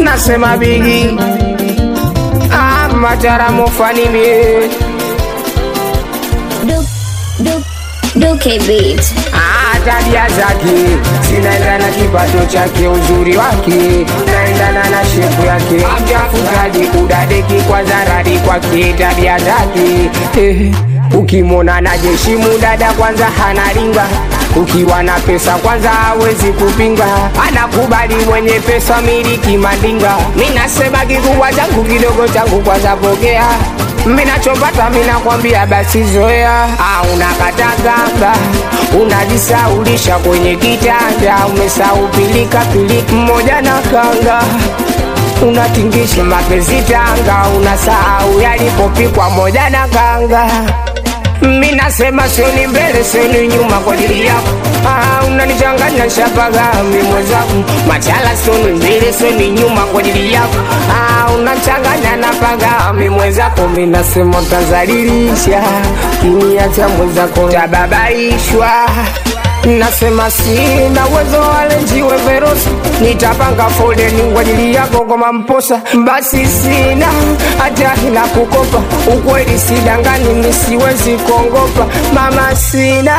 nasema bigi ah, matara mofanimie Duke, Duke, Duke Beat. Ah, tabia zake zinaendana na kipato chake, uzuri wake naendana na shepu yake, mtafutaji kudadeki kwa zaradi kwake, tabia zake eh, ukimwona na jeshi mudada kwanza hanaringa ukiwa na pesa kwanza hawezi kupinga, anakubali mwenye pesa miliki mandinga. Minasema kikubwa changu kidogo changu kwanza pokea minachopata minakwambia basi zoea. Ah, unakatakanga unajisaulisha kwenye kitanda, umesahau pilika pilika mmoja na kanga unatingisha mapenzi tanga, unasahau yalipopikwa moja na kanga. Mi nasema sioni mbele sioni nyuma kwa ajili yako. Ah, unanichanganya shabaga mi mwenzangu, machala sioni mbele sioni nyuma kwa ajili yako. Ah, unachanganya na paga mi mwenzako, mi nasema utazalilisha kiniacha mwenzako tababaishwa Nasema sina uwezo wale njiwe verosi, nitapanga foleni kwa ajili yako kama mposa. Basi sina hata la kukopa, ukweli sidangani, nisiwezi kuongopa mama, sina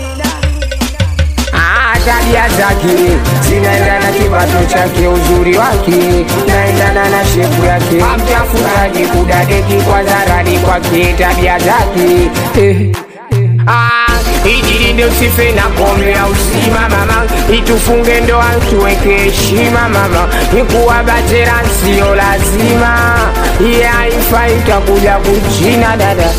Ah, tabia zake zinaendana na kipato chake, uzuri wake naendana na shepu yake, mtafutaji kudadeki kwa zaradi kwake, tabia zake eh. Ah, ijilinde usife na kombe ya usima mama, itufunge ndoa tuweke heshima mama, ikuwa bachela sio lazima, iye haifai itakuja kuchina dada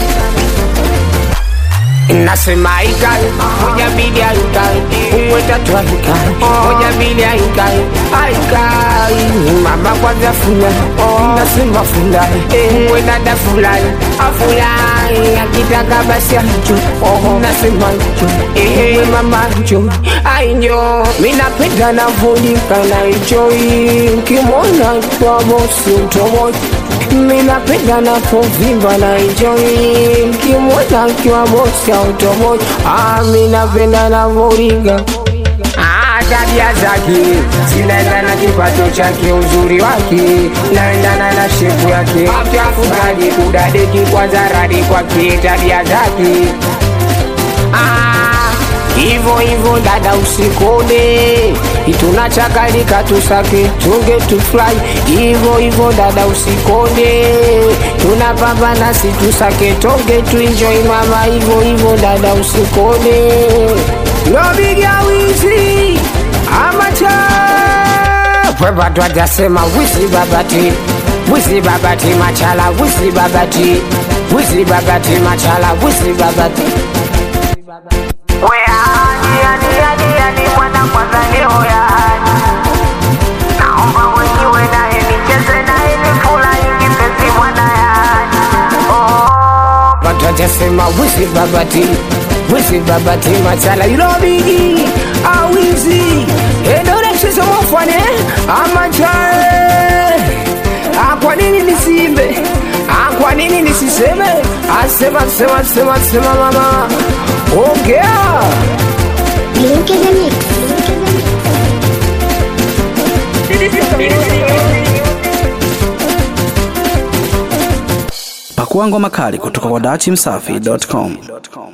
Nasema ikai moja mbili aikai umwe tatu aikai moja mbili aikai aikai mama kwanza fulani nasema fulani umwe dada fulani afulani akitaka basi anjo nasema njo umwe mama njo ainjo minapenda navolika na ijoi nkimwona kwa bosi utomoja minapenda napovimba na enjoy kimwona kiwa bosi automoja ah, minapenda navoringa Ah, tabia zake zinaendana na kipato chake, uzuri wake naendana na shepu yake, mtafutaji kudadeki kwa zaradi kwake, tabia zake Ah, Hivo hivo dada usikode, tunachakalika tusake tunge tufly. Hivo hivo dada usikode, tunapambana si tusake tonge tuenjoy mama. Hivo hivo dada usikode, lobiga wizi amacha pweba twajasema wizi babati wizi babati machala wizi babati wizi babati machala wizi babati Weani, yani, yani, yani, mwana kwanza leo yani. Naomba mwenyewe naye nicheze naye nifurahi kipenzi mwana yani. Oh, watajasema wizi babati wizi babati machala ilobigi awizi edorechezo mofane amachae kwa nini nisimbe Ah, kwa nini nisiseme asema sema sema sema mama ongea Duke the Mix. Pakua ngoma kali kutoka kwa dachimsafi.com.